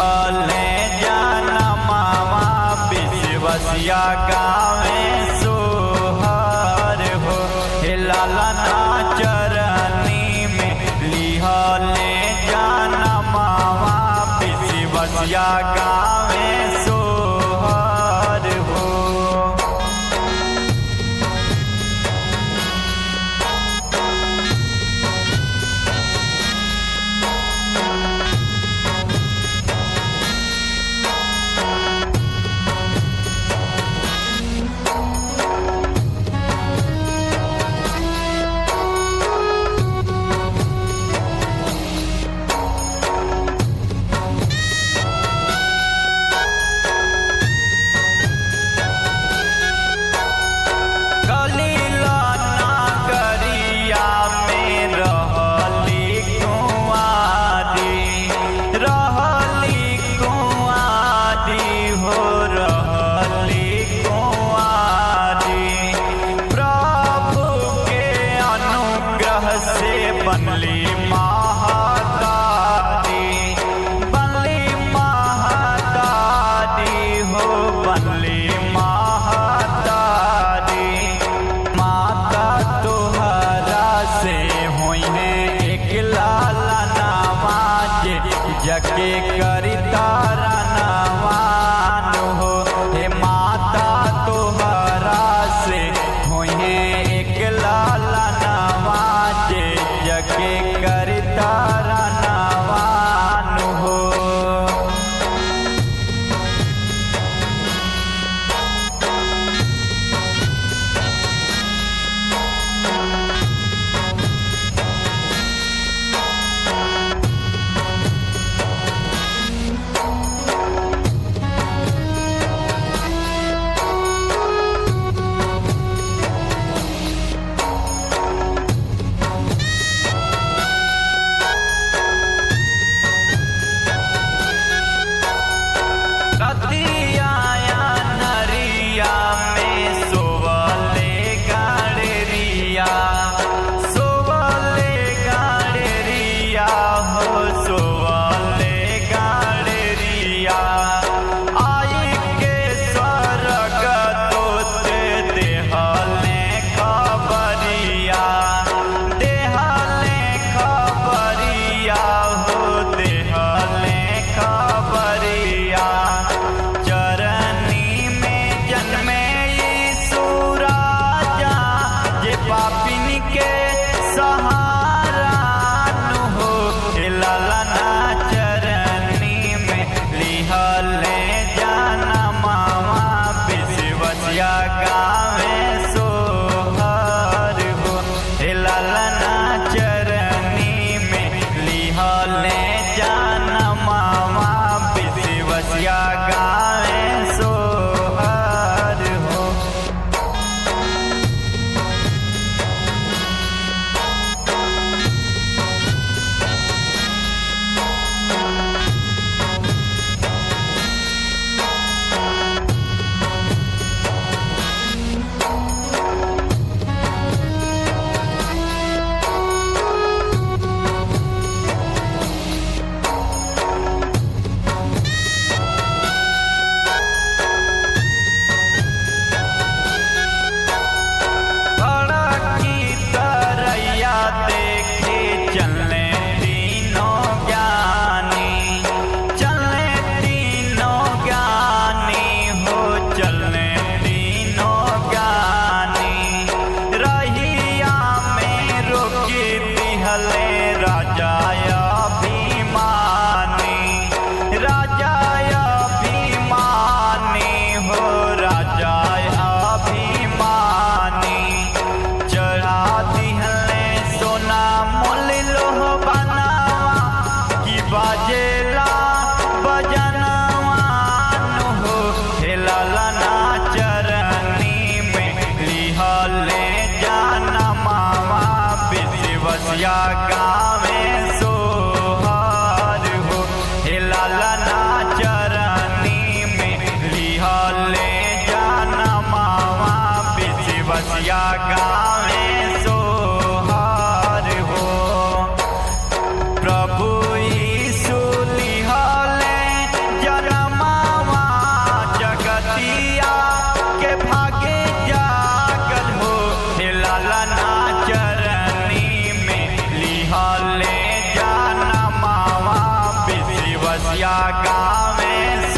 लिहले जनमावा विश्वसिया गावे सोहर हो हे लालना चरनी में लिहले जनमावा विश्वसिया गावे सोहर हो कलीला नागरिया में रहली कुंवारी रहली कुंवारी हो रहली कुंवारी प्रभु के अनुग्रह से बनली महादारी बनली महादारी हो बनली महादारी माता तुहरा से होइने एक लाला नवाज जके करी तारा नवान हो हे माता तुहरा से होइने एक लाला नवाज जके करी तारा नवान हो मैया गावे